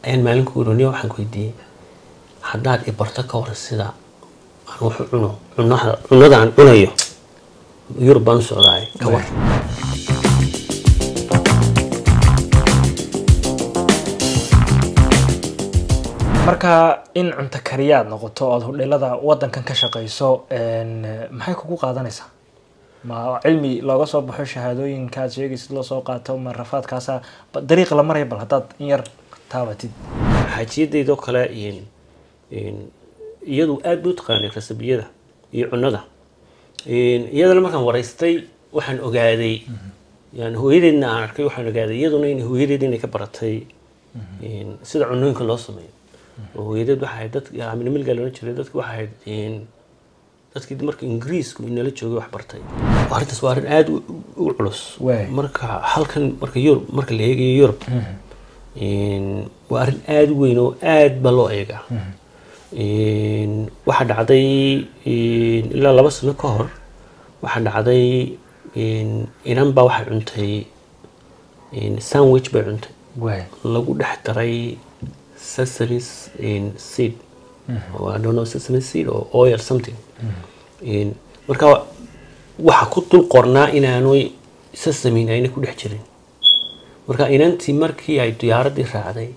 ayaan maalin ku ironiya waxaan ku weydiiyey haddaad i barto ka waran sida aan wax u cuno cunaha cunada aan cunayo yurub baan u socdaay ka war marka in cunto kariyaad noqoto ood hodheelada wadankan ka shaqayso maxay kugu qaadanaysaa ma cilmi looga soo baxo shahaadooyinkaad sheegaysid loo soo qaato ma rafaadkaasa ba- dariiq la maraya bal haddaad in yar taabatid xaajiyadeydoo kale in- in iyadu aad bay u taqaanay rasabiyada iyo cunada In iyadana markaan waraystay waxaan ogaaday yani hooyadeedna aan arkay waxaan ogaaday iyaduna in hooyadeed inay ka baratay in sida cunooyinka loo sameeyo oo hooyadeed waxay ahayd dad amina milga loola jiray dadki waxay ahayd in dadkii marka ingiriisku inala joogay wax bartay arrintaas waa arrin aada u- u culus Waay. marka halkan marka yurub marka la eegayo yurub in waa arrin aada u weyn oo aad baa loo eegaa In waxaa dhacday in ilaa laba sano ka hor waxaa dhacday in inan baa waxay cuntay in sandwich bay cuntay waay lagu dhex daray sesame in seed or I don't know sesame seed or oil something in marka waxa ku dul qornaa inaanu sesamin ayna ku dhex jirin marka inantii markii ay diyaaradii raacday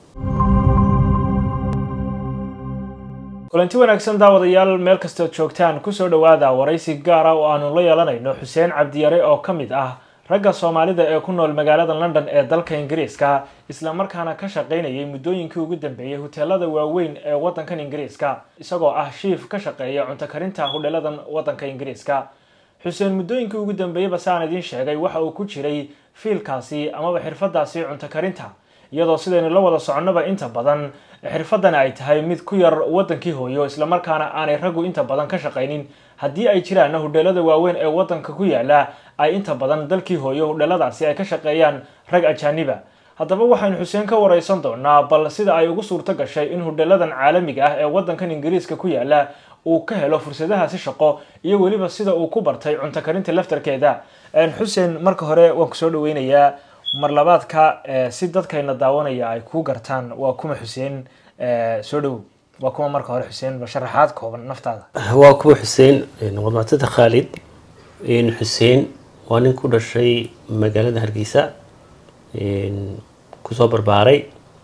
kulanti wanaagsan daawadayaal meel kastood joogtaan kusoo dhowaada waraysi gaara oo aanu la yeelanayno xuseen cabdiyare oo ka mid ah ragga soomaalida ee ku nool magaalada london ee dalka ingiriiska islamarkaana ka shaqaynayay muddooyinkii ugu dambeeyey huteelada waaweyn ee wadankan ingiriiska isagoo ah shiif ka shaqeeya cunto karinta hudheeladan wadanka ingiriiska xuseen muddooyinkii ugu dambeeyeyba saan idiin sheegay waxa uu ku jiray fiilkaasi amaba xirfadaasi cunto karinta iyadoo sidaynu la wada soconnoba inta badan xirfadani ay tahay mid ku yar wadankii hooyo islamarkaana aanay raggu inta badan ka shaqaynin haddii ay jiraanna hudheelada waaweyn ee wadanka ku yaala ay inta badan dalkii hooyo hudheeladaasi ay ka shaqeeyaan rag ajaaniba haddaba waxaynu xuseen ka wareysan doonaa bal sida ay ugu suurto gashay in hudheeladan caalamiga ah ee wadankan ingiriiska ku yaala uu ka helo fursadahaasi shaqo iyo weliba sida uu ku bartay cunto karinta laftarkeeda xuseen marka hore waan kusoo dhaweynayaa mar labaadka eh, si dadkayna daawanaya ay ku gartaan waa kuma xuseen eh, soo dhowow waa kuma marka hore xuseen bal sharaxaad kooban naftaada waa kuwa xuseen wadmatada khaalid in xuseen waa nin ku dhashay magaalada hargeysa in kusoo barbaaray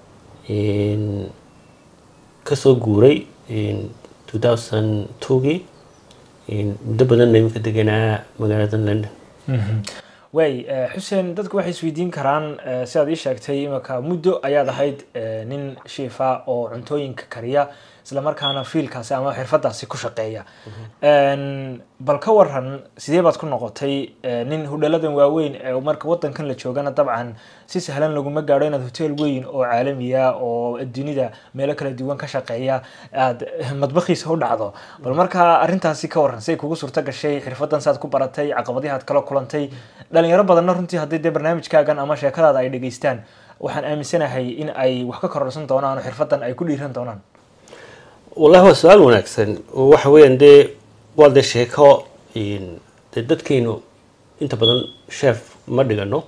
in kasoo guuray in 2002gii in muddo badanna iminka deganaa magaalada london waay eh, xuseen dadku waxay isweydiin karaan eh, sidaad ii sheegtay imika muddo ayaad ahayd eh, nin shiifa oo cuntooyinka kariya islamarkaana fiilkaasi ama xirfadaasi ku shaqeeya En, bal ka waran sidee baad ku noqotay eh, nin hudheeladan waaweyn ee marka wadankan la joogana dabcan si sahlan laguma gaadho inaad hotel weyn oo caalamiya oo dunida meelo kala duwan ka shaqeeya aad madbakiisa u dhacdo bal marka arrintaasi ka waran say kugu suurto gashay xirfadan saad ku baratay caqabadihi aad kala kulantay dhalinyaro badanna runtii haddii dee barnaamijkaagan ama sheekadaada ay dhegeystaan waxaan aaminsanahay in ay wax ka kororsan doonaan oo xirfadan ay ku dhiiran doonaan wallahi waa su-aal wanaagsan oo waxa weeyaan dee waa dee sheeko in dee dadkaynu inta badan chef ma dhigano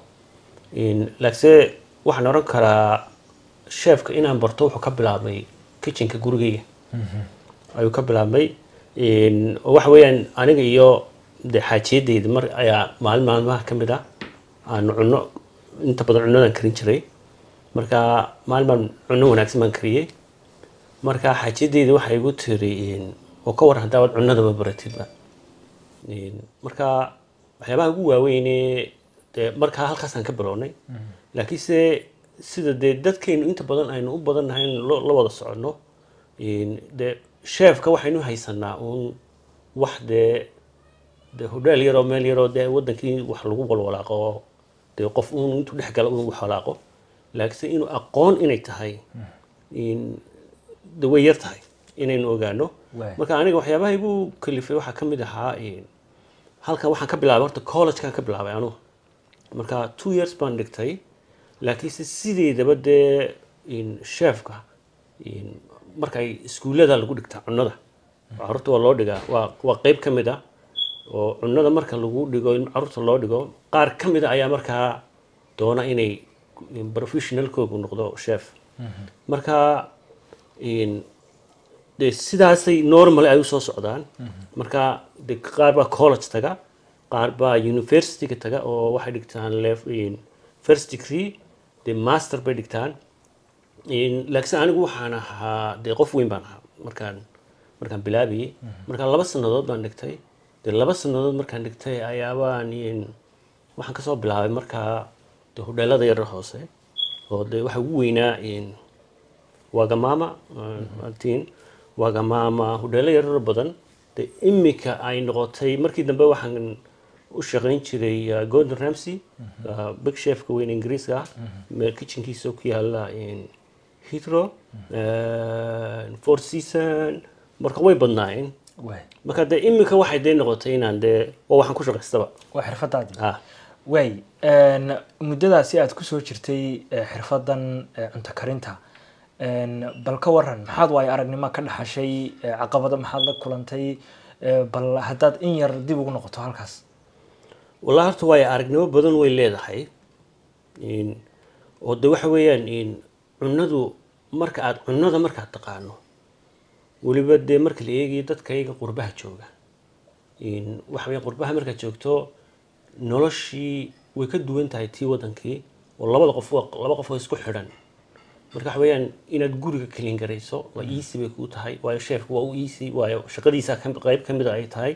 in laakiinse waxaan oran karaa chefka inaan barto wuxuu ka bilaabmay kitchenka gurigayga ayuu ka bilaabmay in oo waxa weeyaan aniga iyo dee xaajiyadeyda mar ayaa maalin maalmaha ka mid ah aanu cunno inta badan cunadaan karin jiray marka maalin maalin cunno wanaagsan baan kariyey marka xaajiyadeyda waxay igu tiri oo ka waran haddaa waad cunadaba baratidba In, marka waxyaabaha ugu waaweyne dee markaa halkaasaan ka bilownay laakiinse sida dee dadkaynu inta badan aynu u badannahay in lo- la wada soconno in dee sheefka waxaynu haysanaa uun wax dee dee hodheel yaroo meel yaroo dee wadankii wax lagu walwalaaqo dee qof uun intuu dhex gala uun wax walaaqo laakiinse inuu aqoon inay tahay in de way yar tahay inaynu ogaano Waay. marka aniga waxyaabaha igu kalifay waxaa ka mid ahaa in halkan waxaan ka bilaabay horta collegekan ka bilaabay anugu marka two years baan dhigtay laakiinse sideedaba dee in chefka in markay iskuullada lagu dhigtaa cunnada carruurta waa loo dhigaa waa waa qeyb ka mid ah oo cunnada marka lagu dhigo in carruurta loo dhigo qaar ka mid a ayaa markaa doona inay professionalkoogu noqdo chef marka in dee sidaasay normal ay usoo socdaan marka de qaar baa college taga qaar baa universityga taga oo waxay dhigtaan lef in first degree de master bay dhigtaan in laakiin anigu waxaan ahaa dee qof weyn baan ahaa markaan markaan bilaabayay markaan laba sannadood baan dhigtay dee laba sannadood markaan dhigtay ayaabaan in waxaan kasoo bilaabay markaa de hodheelada yarar hoose oo de waxa ugu weynaa in wagamama altiin wagamama hodheelo yarar badan de imika ay noqotay markii dambe waxaan u shaqayn jiray uh, gordon ramsey uh, big chefka weyn ingiriiska ah meel kitchenkiisa ku yaala in hitro four season marka way badnaayeen waay marka dee imika waxay dee noqotay inaan dee oo waxaan ku shaqaystaba waa xirfadaadii ah waay muddadaasi aad kusoo jirtay eh, xirfadan eh, cunto karinta En, bal ka waran maxaad waayo aragnimo ka dhaxashay eh, caqabado maxaad la kulantay Eh, bal haddaad in yar dib ugu noqoto halkaas wallahi horta waayo aragnimo badan way leedahay in oo de waxa weeyaan in cunadu marka aad cunada markaad taqaano weliba dee marka la eegayo dadkayga qurbaha jooga in waxa weeyaan qurbaha markaad joogto noloshii way ka duwan tahay tii wadankii oo labada qof waa laba qof oo isku xidhan marka waxa weeyaan inaad guriga kalin garayso waa easy bay kuu tahay waayo sheefka waa u easy waayo shaqadiisa ka- qayb ka mid a ay tahay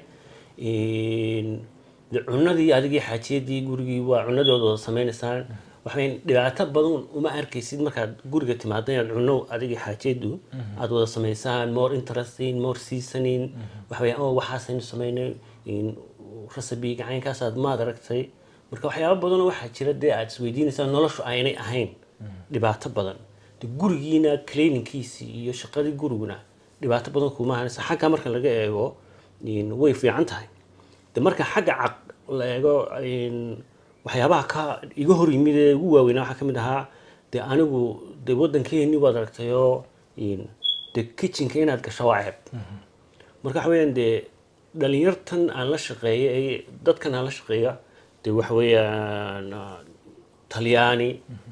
In de cunadii adigii xaajiyadii gurigii waa cunadooda wada sameynaysaan waxaweyn dhibaato badan uma arkaysid markaad guriga timaado inaad cuno adigii xaajiyadu aad wada samaysaan more interesting more seasoning waxaweyan oo waxaasaynu sameynay in recipe gacaynkaasaad maad aragtay marka waxyaabo badanoo waxaa jira dee aad isweydiinaysaa noloshu aynay ahayn dhibaato badan de gurigiina cleaningkiisii iyo shaqadii guriguna dhibaato badan kuma ahanaysa xagga marka laga eego in way fiican tahay de marka xagga caq la eego in waxyaabaha ka iga hor yimid ee ugu waaweynaa waxaa ka mid ahaa de anigu de waddankeeni waad aragtayoo in de kitchenka inaad gasho waa ceeb marka waxa weeyaan dee dhalinyartan aan la shaqeeya ee dadkan aan la shaqeeya de waxa weeyaan ah, talyaani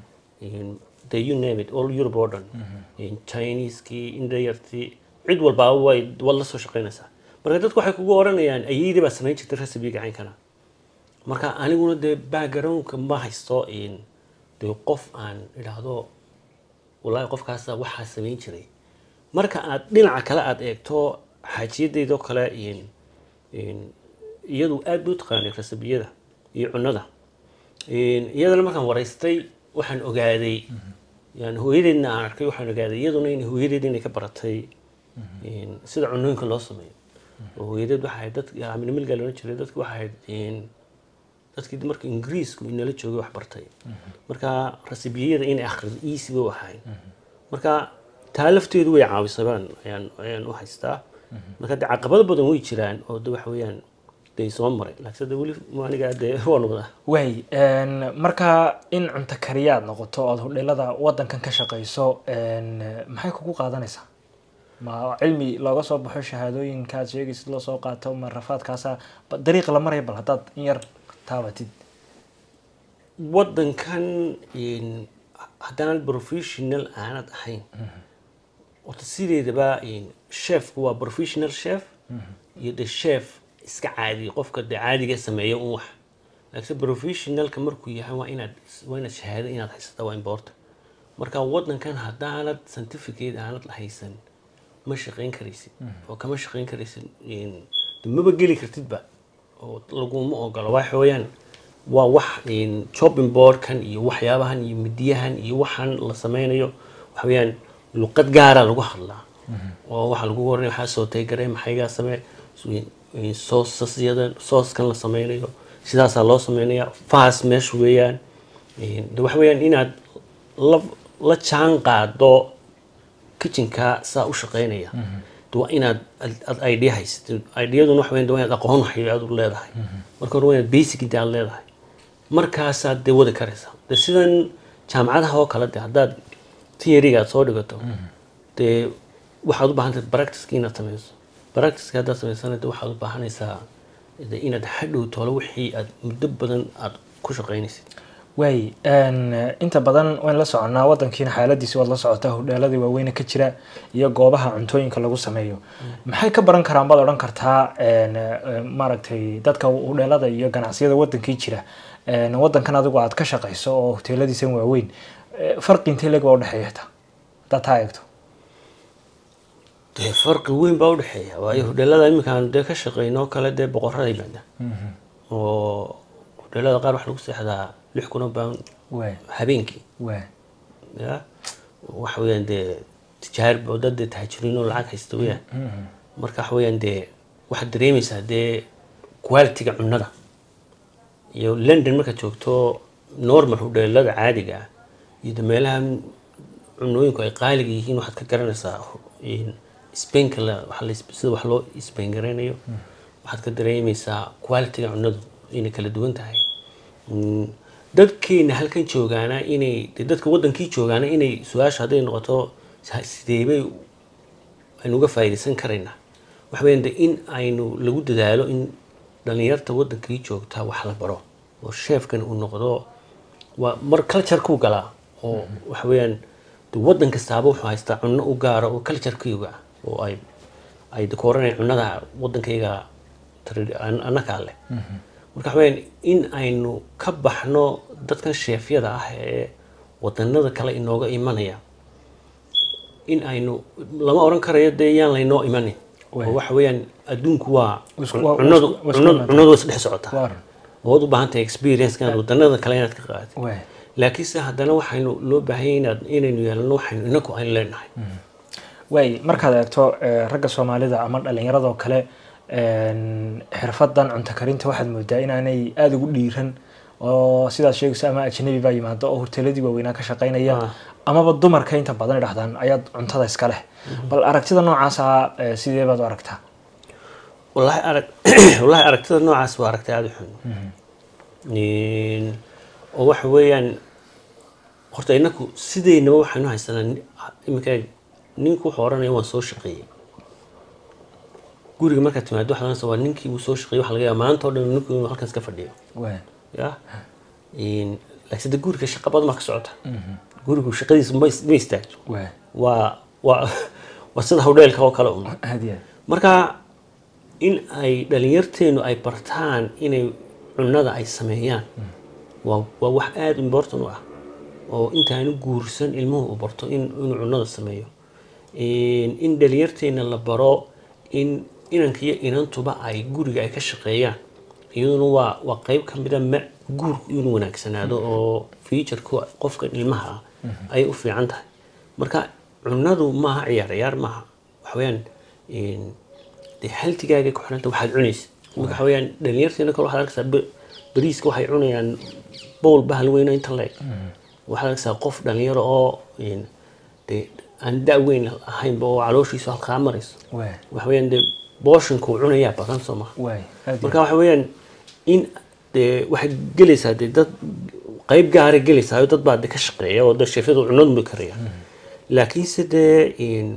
in the you name it all Europe oo dhan in Chinese-kii indayartii cid walbaa way wad la soo shaqeynaysaa marka dadku waxay kugu oranayaan ayeydii baa samayn jirtay recipe gacaynkana marka aniguna dee backgroundka ma haysto in dee qof aan idhaahdo wallaahi qofkaasa waxaa samayn jiray marka aad dhinaca kale aad eegto xaajiyadeydoo kale in in iyadu aad bay u taqaanay rasabiyada iyo cunada In iyadana markaan waraystay waxaan ogaaday yani hooyadeedna aan arkay waxaan ogaaday iyaduna in hooyadeed inay ka baratay in sida cunooyinka loo sameeyo oo hooyadeed waxay ahayd dad amina milgaa loolan jiray dadki waxay ahayd in dadkii marka ingiriisku inala joogay wax bartay marka rasibiyada inay akhrido easy bay u ahayn marka taa lafteedu way caawisay baan ayaan ayaan u haystaa marka de caqabado badan way jiraan oo de waxa weeyaan dee soo maray laakiin de weli aniga dee waan wadaa waay marka in cunto kariyaad noqoto ood hodheelada wadankan ka shaqayso maxay kugu qaadanaysaa ma cilmi looga soo baxo shahaadooyinkaad sheegaysid loo soo qaato ma rafaadkaasa ba- dariiq la maraya bal haddaad in yar taabatid wadankan in haddaan professional aanad ahayn horta sideedaba in chefku waa professional chef iyo de chef iska caadi qofka de caadiga sameeya un wax laakiin professionalka markuu yahay waa inaad waa inaad shahaado inaad haysata waa important marka wadankan haddaanad certificate aanad haysan ma shaqayn karaysid oo kama shaqayn karaysid in de maba geli kartidba oo laguma ogolo waxa weeyaan waa wax in chopping boardkan iyo waxyaabahan iyo midiyahan iyo waxaan la sameynayo waxa weeyaan luqad gaara lagu hadlaa oo waxaa lagu waranaya waxaa soo taygaree maxaygaa samee soosasyadan sooskan la sameynayo sidaasaa loo sameynaya fast meesha weeyaan de waxa weeyaan inaad la la jaan qaado kitchenka saa u shaqeynaya de waa inaad ad- ad idea haysatid ideaduna waxa weeyaan de waa inaad aqoon waxay aad u leedahay marka hore waa inaad basic inta aad leedahay markaasaad dee wadi karaysaa de sidan jaamacadaha oo kale de haddaad theoryga aad soo dhigato dee waxaad u baahan tahay practiceka inaad sameyso practiceka haddaad samaysana de waxaad u baahanaysaa de inaad hadhow tolo wixii aad muddo badan aad ku shaqeynaysid waay inta badan wayn la soconnaa wadankiina xaaladiisi waad la socotaa hodheeladii waaweyne ka jira iyo goobaha cuntooyinka lagu sameeyo maxay ka baran karaan baad odhan kartaa maaragtay dadka hodheelada iyo ganacsiyada wadankii jira wadankan adigu aad ka shaqayso oo hoteeladiisan waaweyn farqi intee leeg baa udhexeeya taa hadaad taa eegto dee farqi weyn baa udhexeeya waayo hodheelada iminkaan dee ka shaqeyno kale dee boqorada yimaada oo hodheelada qaar waxaa lagu seexdaa lix kun oo baan waay habeenkii waay ya waxa weeyaan dee tijaar oo dad dee taajiriin oo lacag haysta weyaan marka waxa weeyaan dee waxaad dareemaysaa dee quality-ga cunnada iyo london markaad joogto normal hodheelada caadiga ah iyo de meelaha cunooyinku ay qaaliga yihiin waxaad ka garanaysaa spainka la waxa la sida wax loo spain garaynayo waxaad ka dareemaysaa quality-ga cunnadu inay kala duwan tahay dadkeena halkan joogaana inay de dadka wadankii joogaana inay su-aasha hadday noqoto sideebay aynu uga faa'iidaysan karaynaa waxa weeyaan de in aynu lagu dadaalo in dhalinyarta wadankii joogta wax la baro oo sheefkan uu noqdo waa mar culture kuu galaa oo waxa weeyaan de wadan kastaaba wuxuu haystaa cunno u gaara oo culturekayga ah oo ay ay ku oranayaan cunnada wadankayga annakaa leh marka waxa weeyaan in aynu ka baxno dadkan sheefyada ah ee wadanada kale inooga imanaya in aynu lama oran karayo dee yaan laynoo imanin oo waxa weeyaan adduunku waa cunnadu cunnadu cunnadu is dhex socotaa waad u baahan tahay experience-kan wadanada kale inaad ka qaadatid waay laakiinse haddana waxaynu loo baahanya inaad inaynu yeelano waxaynu inaku aynu leenahay waay markaad eegto ragga soomaalida ama dhalinyaradoo kale xirfadan cunto karinta waxaad moodaa inaanay aada ugu dhiiran oo sidaad sheegayso ama ajnabi baa yimaado oo hoteeladii waaweynaa ka shaqaynaya amaba dumarka inta badan idhahdaan ayaad cuntada iska leh bal aragtida noocaasa sidee baad u aragtaa wallahi arag wallahi aragtida noocaas waa aragtay aada u xun oo waxa weeyaan horta inaku sideynaba waxaynu haysanaa iminka ninku wuxuu oranaya waan soo shaqeeyey guriga markaad timaado waxaad oranaysa waa ninkii uu soo shaqeeyey waxa laga yaaba maanta oo dhan ninku inuu halkan iska fadhiyo waay ya laakiin de guriga shaqa badan baa ka socota gurigu shaqadiisa ma ma istaagto waay waa waa waa sida hawdheelka oo kale un aad iyo aad marka in ay dhalinyarteenu ay bartaan inay cunnada ay sameeyaan waa waa wax aada important u ah oo intaanu guursan ilmuhu uu barto in inuu cunnada sameeyo in dhalinyarteena la baro in inanka iyo inantuba ay guriga ay ka shaqeeyaan iyaduna waa waa qeyb ka mida ma guurku inuu wanaagsanaado oo futureka qofkan ilmaha ah ayay u fiican tahay marka cunnadu maaha ciyaar ciyaar maaha waxa weeyaan dee haltigaaga ku xiranta waxaad cunaysa marka waxa weeyaan dhalinyarteena kale waxaad arkaysaa be- bariiska waxay cunayaan bowl bahal weyno inta leeg waxaad arkaysaa qof dhalinyaro oo dee aan da' weyn ahaynba oo calooshiisu halkaa marayso waay waxa weeyaan dee booshinka uu cunayaa badan soo maha waay aad iyo marka waxa weeyaan in dee waxaad gelaysaa dee dad qayb gaara gelaysaa dad baa de ka shaqeeya oo de sheefyadu cunadu bay karaya laakiinse dee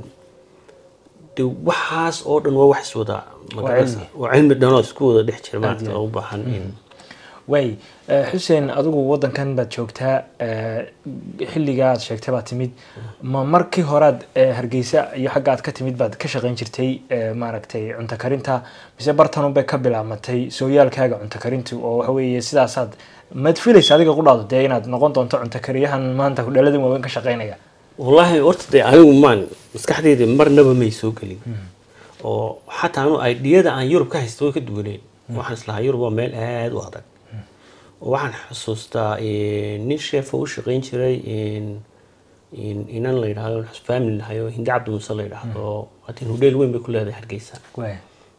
de waxaas oo dhan waa wax iswada magaranaysa cilmi. waa cilmi dhan oo isku wada dhex jira Aad maarata iyo oo u baahan in waay eh, xuseen adigu wadankan baad joogtaa eh, xilligaa aad sheegtay baad timid ma markii horaad eh, hargeysa iyo xagga aad ka timid baad ka shaqayn jirtay eh, maaragtay cunto karinta mise bartanunbay ka bilaabmatay sooyaalkaaga cunto karintu oo waxa weeye sidaasaad maad filaysa adiga qudhaado dee inaad noqon doonto cunto kariyahan maanta hudheeladan waaweyn ka shaqaynaya wallaahi horta dee anigu maan maskaxdeyda marnaba may soo gelin oo xataa anu idiyada aan yurub ka haysta way ka duwaneyn waxaan islahaa yurub waa meel aada u adag oo waxaan xusuustaa nin sheefa u shaqayn jiray inan la yidhahdo family lahayo hindi cabdi muuse la yidhaahdo hatiin hudheel weyn bay ku leedahay hargeysa waay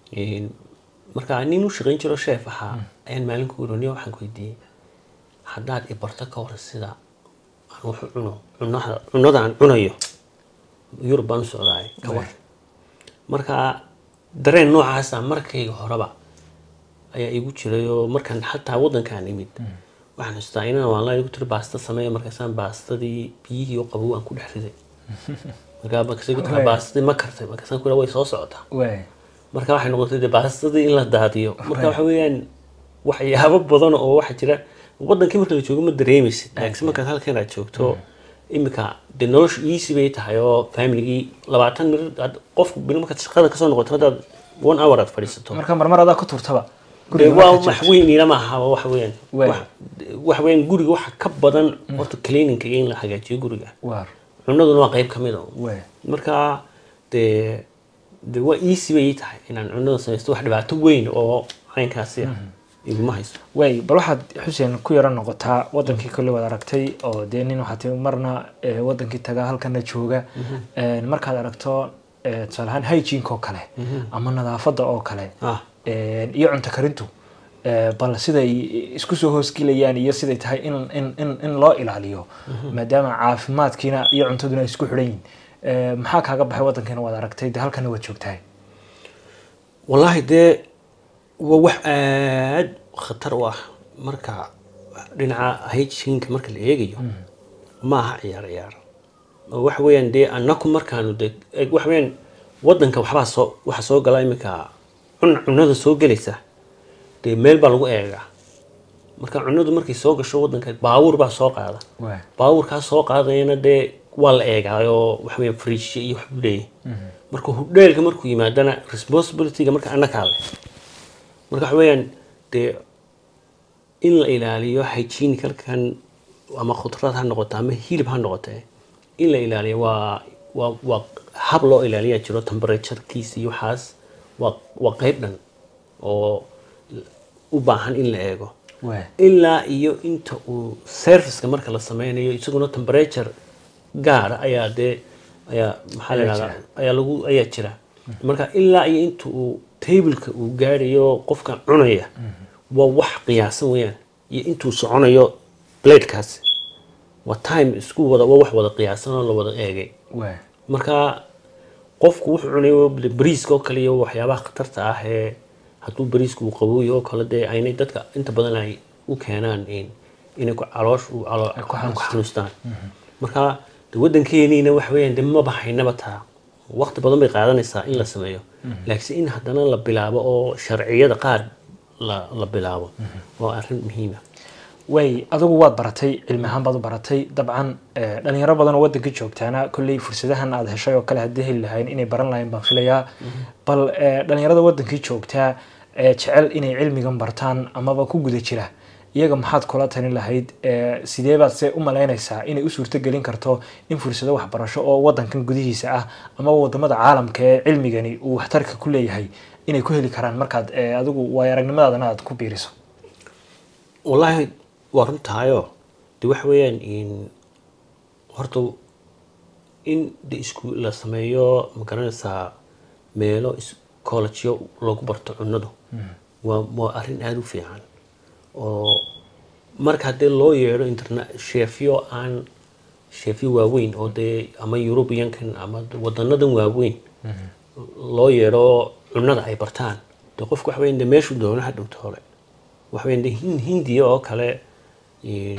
marka nin u shaqayn jiro sheef ahaa ayaan maalin ku ironiya waxaan ku weydiiyey haddaad i barto ka hor sida aan wax u cuno cunada cunada aan cunayo yurub baan u socdaay ka war marka dareen noocaasa markayga horeba ayaa igu jiray oo markaan xataa wadankaan imid waxaan xustaa inaan online ku tiri baasta sameeya markaasaan baastadii biyihii oo qabow aan ku dhex riday markaa markaasay ku tiri Waay. baastadii ma kartay markaasaan ku way soo socotaa waay marka waxay noqotay dee baastadii in la daadiyo marka waxa weeyaan waxyaabo badan oo waxa jira wadankii marka la joogo ma dareemaysid laakiin markaad halkan aad joogto imika dee noloshu easy bay tahay oo familigii labaatan mir aad- qofku bil markaad shaqada kasoo noqoto haddaad one hour aad fadhiisato marka marmar adaa ku turtaba dee guriga waa markaad wax joogto. weyn ilama aha waa wax weyn Waay. wax wax weyn guriga waxa ka badan horta cleaninga iyo in la hagaajiyo guriga waar cunaduna waa qayb ka mid a waay marka dee dee waa easy bay ii tahay inaan cunada samaysto wax dhibaato weyn oo caynkaasi ah iguma hayso waay bal waxaad xuseen ku yaro noqotaa wadankii kolley waad aragtay oo dee nin waxaa timi marna eh, wadankii tagaa halkana jooga Eh, markaad aragto eh, tusaale ahaan hygiene oo kale ama nadaafadda oo kale ah Eh, iyo cunto karintu Eh, bal siday isku soo hoosgelayaan iyo siday tahay in, in, in, in loo ilaaliyo maadaama caafimaadkiina iyo cuntaduna ay isku xidhan yihin Eh, maxaa kaaga baxay wadankiina waad aragtay dee halkana waad joogtahay wallaahi dee waa wax aad khatar u ah marka dhinaca hygienka marka la eegayo ma aha ciyaar ciyaar oo waxa weeyaan dee annaku markaanu de eg waxa weeyaan wadanka waxbaa soo waxa soo gala iminka cun cunada soo gelaysa dee meel baa lagu eegaa marka cunadu markay soo gasho wadanka baawur baa soo qaada waay baawurkaa soo qaadayana dee waa la eegaayoo waxa weeyaan fridge iyo wax buu leeyahay marka hudheelka markuu yimaadana responsibilityga marka annakaa leh marka waxa weeyaan dee in la ilaaliyo hygienicalkan ama khudrad ha noqoto ama hilib ha noqote in la ilaaliyo waa waa waa hab loo ilaaliyaa jiro temperaturekiisa iyo waxaas waa waa qayb dhan oo u baahan in la eego waay ilaa iyo inta uu serviceka marka la sameynayo isaguna temperature gaara ayaa dee ayaa maxaa la Ayaa yidhahdaa ayaa lagu ayaa jira marka ilaa iyo inta uu tableka uu gaarayo qofka cunaya waa wax qiyaasan weeyaan iyo intuu soconayo bladekaasi waa time isku wada waa wax wada qiyaasan oo la wada eegay waay marka qofku wuxuu cunayo bariiska oo kale iyo waxyaabaha khatarta ah ee hadduu bariisku uu qabooyo oo kale dee aynay dadka inta badan ay u keenaan in inay ku caloosh u calo ku xanuustaan marka de waddankeeniina waxa weeyaan de maba haynaba taa waqti badan bay qaadanaysaa in la sameeyo laakiin in haddana la bilaabo oo sharciyada qaar la la bilaabo waa arrin muhiima way adigu waad baratay cilmi ahaan baad u baratay dabcan eh, dhalinyaro badan oo wadanka joogtaana kolley fursadahan aad heshay oo kale haddii heli lahayn inay baran lahayn baan filayaa bal eh, dhalinyarada wadankii joogtaa ee jecel inay cilmigan bartaan amaba ku guda jira iyaga maxaad kula talin lahayd Eh, sidee baad se u malaynaysaa inay u suurtogelin karto in fursado waxbarasho oo wadankan gudihiisa ah ama wadamada caalamka ee cilmigani uu waxtarka ku leeyahay inay ku heli karaan markaad eh, adigu waayo aragnimadaadana aad ku biiriso wallaahi waa runtahayoo de waxa weeyaan in horta in de isku la sameeyo ma garanaysaa meelo is- collegeyo lagu barto cunadu waa waa arrin aada u fiican oo marka haddee loo yeedho interna sheefyo aan sheefyo waaweyn oo dee ama europeankan ama wadanadan waaweyn loo yeedho cunada ay bartaan de qofku waxa weyan de meeshuu doono ha dhowto hore waxa weyan de hin- hindiya oo kale in-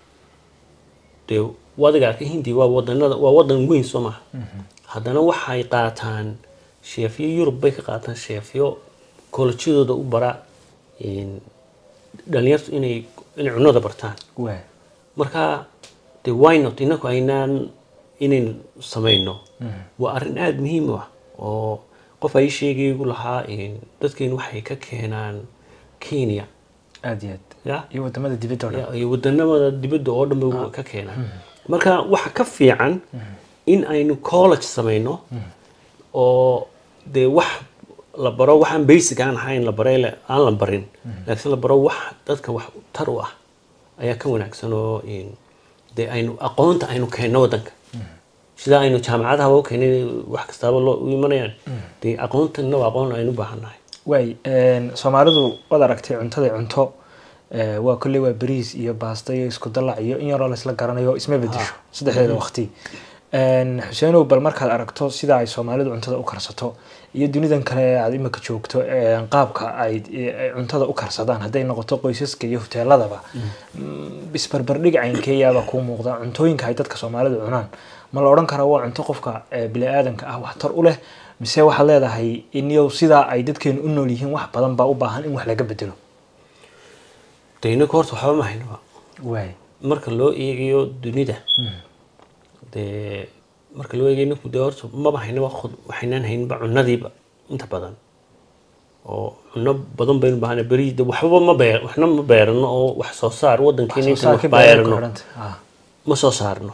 dee wadiga arka hindiya waa wadanada waa wadan weyn soo maha haddana waxay qaataan sheefyo yurub bay ka qaataan sheefyo koolajyadooda u bara in dhalinyartu inay inay cunada bartaan waay marka de why not inaku aynaan inaynu samayno waa arrin aada muhiim u ah oo qof ay sheegaygu lahaa in dadkeenu waxay ka keenaan kenya aad iyo aad ya iyo wadamada dibadda oo dhan ya, iyo wadanamada dibadda oo dhan bay ka keenaan marka waxa ka fiican in aynu college samayno oo dee wax la baro waxaan basic aan ahayn la baray le- aan la barin laakiin la baro wax dadka wax tar u ah ayaa ka wanaagsan oo in dee aynu aqoonta aynu keenno wadanka sida aynu jaamacadaha u keenay wax kastaaba loo u imanayaan dee aqoontanna waa aqoon aynu u baahannahay waay soomaalidu waad aragtay cuntada cunto eh, waa kolley waa bariis iyo baasta iyo isku dalac iyo in yaroo laysla garanayo isma bedesho saddexdeeda waqti xuseenow bal markaad aragto sida ay soomaalidu cuntada u karsato iyo dunidan kale ee aad imika joogto eh, qaabka ay eh, cuntada u karsadaan hadday noqoto qoysaska iyo hoteeladaba mm, isbarbardhig caynkeeyaaba kuu muuqda cuntooyinka ay dadka soomaalidu cunaan ma la odhan karaa waa cunto qofka eh, bini-aadanka ah waxtar u leh mise waxaad leedahay iniyow sidaa ay dadkeenu u nool yihiin wax badan baa u baahan in wax laga bedelo de inaku horta waxba ma haynaba waay marka loo eegayo dunida dee marka loo eegayo ninku dee horta maba haynaba khud waxaynaan haynba cunadiiba inta badan oo cuno badan baynu baahana beri de waxba ma beer waxna ma beerano oo wax soo saar wadankeena inta wax beerano ma soo saarno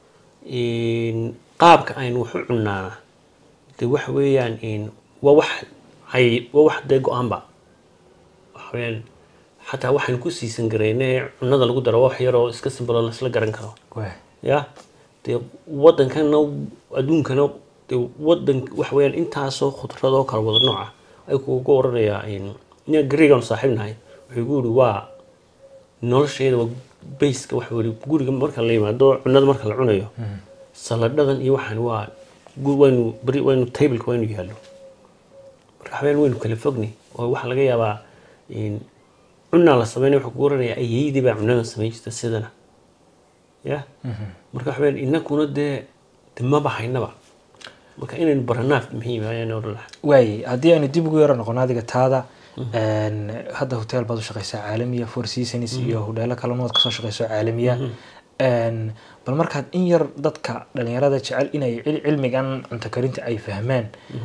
qaabka aynu wax u cunaana de waxa weeyaan waa wax ay waa wax dee go-aanba waxa weeyaan xataa waxaynu ku siisan garayne cunada lagu daro wax yaroo iska simbalo laisla garan karo ya dee wadankana adduunkana dee wadan waxa weeyaan intaasoo khudradoo kala wada nooca ay kuga oranayaa ina gareegaanu saaxiib nahay wuxuu gu yiri waa nolosheeda waa bayska waxa weli guriga marka la yimaado cunada marka la cunayo saladhadan iyo waxaan waa waynu beri waynu tableka waynu yaallo marka waxaweyaan waynu kala fogni oo waxaa laga yaabaa cunaa la sameynaya wuxuu kugu oranayaa ayeydii baa cunadan samayn jirta sidana ya marka waxaweyaan inakuna dee de maba haynaba marka inaynu baranaaf muhiim ayaan odhan lahaa waay haddii aynu dib ugu yaro noqono adiga taada hadda hotel baad u shaqeysaa caalamiya four seasons iyo hodheelo kalena waad kasoo shaqeyso caalamiya bal markaad in yar dadka dhalinyarada jecel inay cilmigan cunto karinta ay fahmaan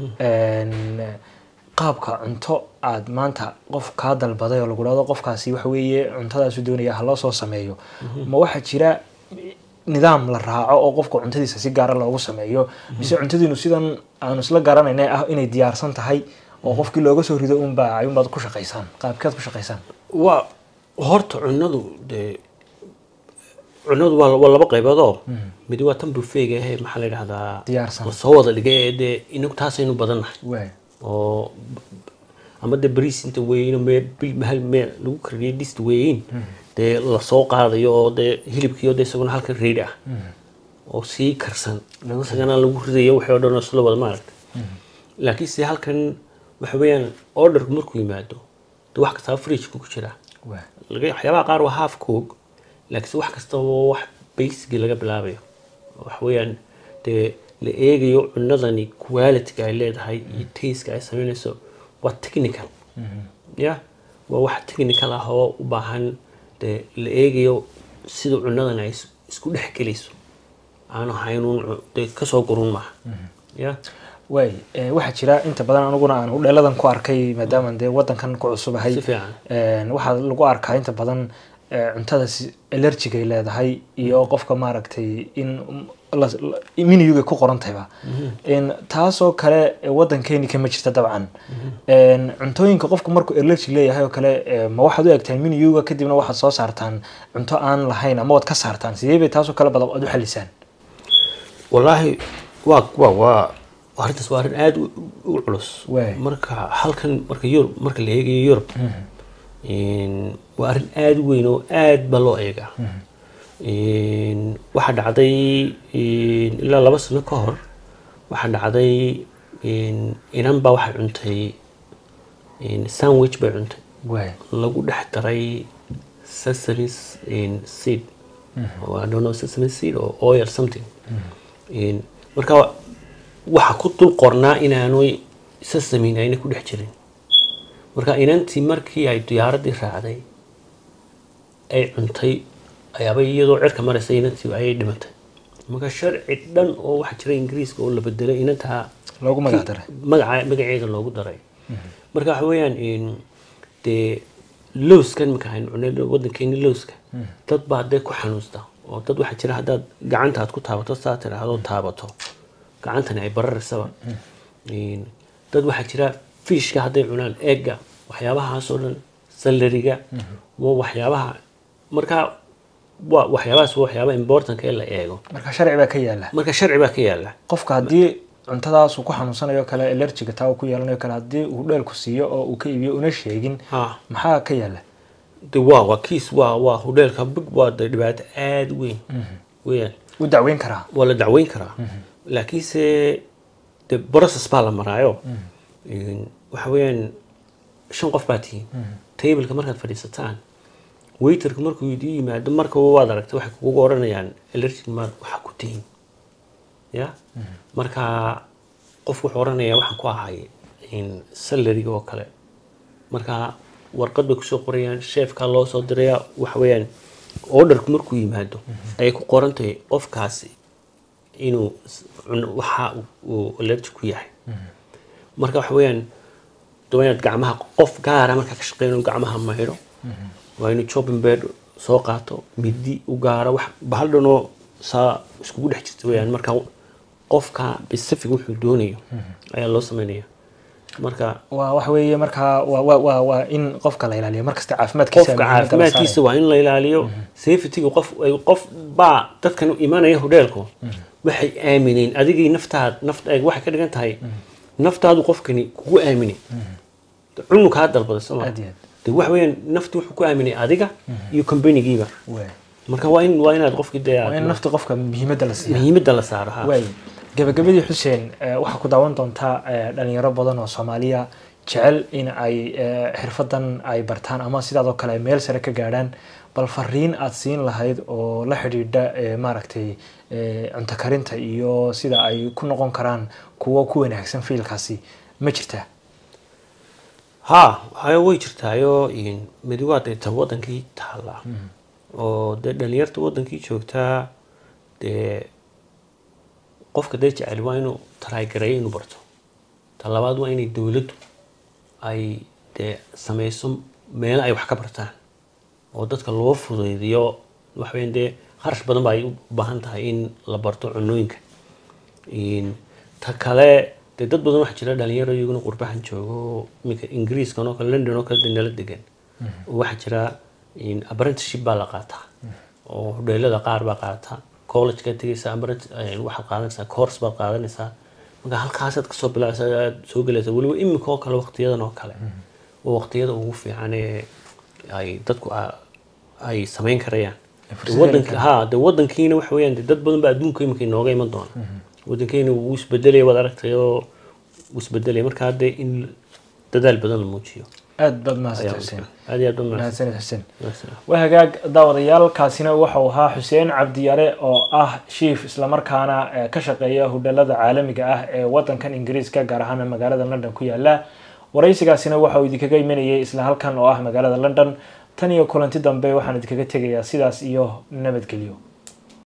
qaabka cunto aad maanta qof kaa dalbaday oo lagu dhahdo qofkaasi waxa weeye cuntadaasu doonaya ha loo soo sameeyo ma waxaa jira nidaam la raaco oo qofka cuntadiisa si gaara loogu sameeyo mise cuntadiinu sidan aanu isla garanayna ah inay diyaarsan tahay oo qofkii looga soo rido unbaa ayunbaad ku shaqaysaan qaabkeed ku shaqaysaan waa horta cunadu dee cunadu waa waa laba qaybood oo mid waa tan buffeega ahe maxaa la yidhahdaa diyaarsan lasoo wada dhigay ee dee inagu taasaynu badannahay waay oo ama dee bariis inta weyno mee hal meel lagu kariyay dhist weyn dee lasoo qaadayo oo dee hilibkiio dee isaguna halka reedi ah oo sii karsan isagana lagu ridayo waxay o dhan isla wada maaragta laakiin se halkan waxa weeyaan orderku markuu yimaado dee wax kastaba fridgeka ku jira laga waxyaabaha qaar waa half cook laakiinse wax kastaba wax basicii laga bilaabayo waxa weeyaan dee la eegayo cunadani qualityga ay leedahay iyo taska ay sameynayso waa technical ya waa wax technical ah oo u baahan dee la eegayo sida cunadan ay isku dhex gelayso aanu haynuun dee kasoo gurun maaha ya waay waxaa jira inta badan aniguna aan hudheeladan ku arkay maadaama dee wadankan ku cusubahay si fiican waxaa lagu arkaa inta badan cuntada allergigay leedahay iyo qofka maaragtay in miniyuga ku qorantayba taasoo kale wadankeeni kama jirta dabcan cuntooyinka qofku markuu allergy leeyahay oo kale ma waxaad u egtaan miniyuga kadibna waxaad soo saartaan cunto aan lahayn ama waad ka saartaan sidee bay taasoo kale badan aad u xalisaan wallaahi waa waa waa arrintaas waa arrin aada u culus Waay. marka halkan marka yurub marka la eegayo yurub waa arrin aada u weyn oo aad ba loo eegaa waxaa dhacday ilaa laba sano ka hor waxaa dhacday inan baa waxay cuntay sandwich bay cuntay waay lagu dhex daray sesame seed or I don't know sesame seed or oil something In- marka waxa ku dul qornaa inaanu sesamin ayna ku dhex jirin marka inantii markii ay diyaaradii raacday ay cuntay ayaaba iyadoo cirka maraysa inantii ayay dhimatay marka sharci dhan oo waxaa jira ingiriiska oo la bedelay inantaa loogu magac daray magaca magaceeda loogu daray marka waxa weeyaan in dee lowskan marka aynu cunay wadankeeni lowska dad baa dee ku xanuusta oo dad waxaa jira haddaad gacanta aad ku taabato saa tiraahdo taabato gacantani ay bararisaba In dad waxaa jira fiishka hadday cunaan eegga waxyaabahaas oo dhan salariga waa waxyaabaha marka waa waxyaabahaas waa waxyaaba importantka ee la eego marka sharci baa ka yaala marka sharci baa ka yaala qofka haddii cuntadaas uu ku xanuunsanayo kale allergiga taa uu ku yeelanayo kale haddii uu dheelku siiyo oo uu ka iibiyo una sheegin ha maxaa ka yaala de waa waa kiis waa waa hudheelka big waa de dhibaato aada u weyn weyaan u dacweyn karaa waa la dacweyn karaa laakiinse de process baa la maraayo waxa weeyaan shan qof baa tihiin tableka markaad fadhiisataan waiterka markuu idin yimaado marka waad aragtay waxay kugu oranayaan allergic maad waxa ku tihiin ya marka qof wuxuu oranayaa waxaan ku ahay salariga oo kale marka warqad bay kusoo qorayaan sheefkaa loo soo diraya waxa weeyaan orderku markuu yimaado ayay ku qoran tahay qofkaasi inuu s- cun- waxa uu allergic ku yahay marka waxa weeyaan waa inaad gacmaha qof gaara markaa ka shaqeyn gacmaha maydho waa inuu chopping bed soo qaato midi u gaaro wax bahal dhanoo saa iskugu dhex jirta weeyaan marka qofka specific wuxuu doonayo ayaa loo sameynaya marka waa waxa weeye markaa waa waa waa waa in qofka la ilaaliyo markasta caafimaadkiisa qofka muhiimadda la caafimaadkiisa saarayo. waa in la ilaaliyo safetyga qof ay- qof baa dadkan u imanaya hodheelku waxay aamineen adigii naftaad naft ay waxay ka dhigan tahay naftaadu qofkani kugu aaminay cunu kaa dalbaday soo ma Aad iyo aad. de wax weeyaan nafti wuxuu ku aaminay adiga iyo companigiiba Waay. marka waa in waa inaad qofkii dee waa in aad nafta qofka muhiimadda la siiya muhiimadda la saaro ha waay gabagabadii xuseen eh, waxaa ku daawan doontaa eh, dhalinyaro badan oo soomaaliya jecel in ay eh, xirfadan ay bartaan ama sidaadoo kale ay meel sare ka gaadhaan bal fariin aad siin lahayd oo la xidhiidha eh, maaragtay eh, cunto karinta iyo sida ay ku noqon karaan kuwo ku wanaagsan fiilkaasi ma jirtaa ha waxaa way jirtaayo midi waa dee ta wadankii taalla oo dee dhalinyarta wadankii joogtaa dee qofka dee jecel waa inuu taraagareeyo inuu barto ta labaad waa inay dowladdu ay dee sameyso meelo ay wax ka bartaan oo dadka loo fudaydiyo waxweyn dee kharash badan ba ay u baahan tahay in la barto cunooyinka In- ta kale dee dad badan waxaa jira dhalinyaro iyaguna qurbahan joogo iminka ingiriiskan oo kale london oo kale dee nala degan oo waxaa jira in apprenticeship baa la qaataa oo hodheelada qaar baa qaata college ka tegaysa apprenti- eh, waxaad qaadanaysaa course baad qaadanaysaa marka halkaasaad kasoo bilaabsa aad soo gelaysa weliba iminka oo kale waqtiyadan oo kale oo waqtiyada ugu fiican ee ay dadku a- ay samayn karayaan fursad wadanka heli ha de wadankiina waxa weeyaan de dad badan baa adduunka iminka inooga iman doona wadankeena wuu isbedelaya waad aragtay oo wuu isbedelaya marka hadde in dadaal badan la muujiyo aad baad ayaa mahadsan xuseen aad iyo aad baad mahadsanid xuseen mahadsan waa hagaag daawadayaal kaasina waxau ahaa xuseen cabdiyare oo ah shiif islamarkaana eh, ka shaqeeya hudhalada caalamiga ah ee wadankan ingiriiska gaar ahaan magaalada london ku yaala waraysigaasina waxa uu idinkaga imanayay isla halkan oo ah magaalada london tan iyo kulanti dambe waxaan idinkaga tegayaa sidaas iyo nabadgelyo